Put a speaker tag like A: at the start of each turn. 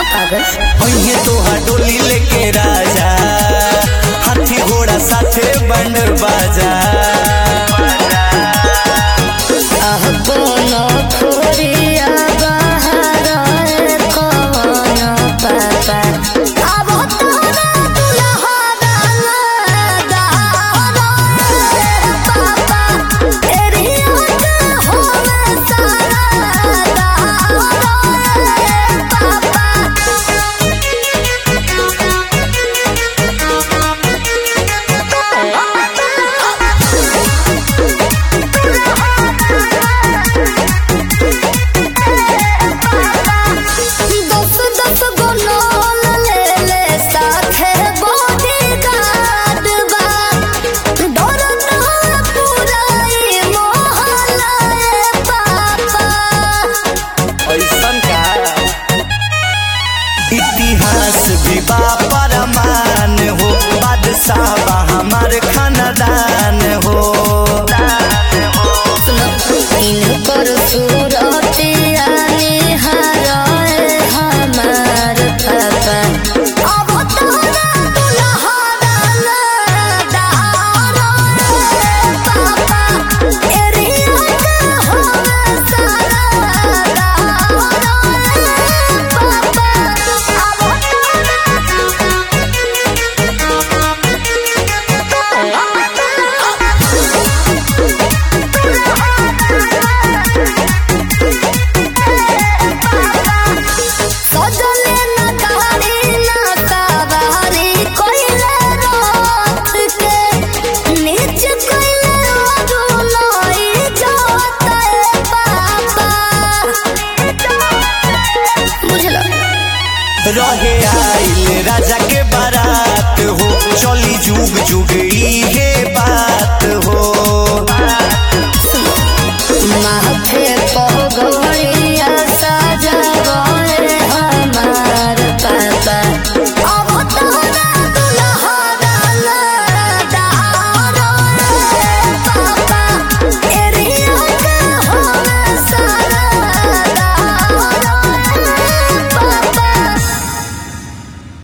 A: पागल
B: पहिए तोहा डोली लेके राजा हाथी घोड़ा साथे बंड बाजा
A: आह कोनो खोरिया बहार कौन पापा अब तोरा दुल्हा दादा पापा एरिया के होवे सारा दस दस गो लोल ले ले साथे बॉडीगार्ड बा डर ना पुराई मोहल्ला रे पापा
B: ऐसन का इतिहास भी बा परमान हो बादशाह बा हमार खानदान हो
A: इनकर सूरतिया निहारे हमार पापा अब तोरा दुल्हा दादा पापा एरिया के होवे सारा पापा अब सजले न गाड़ी न सवारी कोइले रात के नीच कोइले अरुलाई जाता है पापा बुझलो
B: रहे आइल राजा के बारात हो चली जुग जुग इहे बात हो
A: माथे पर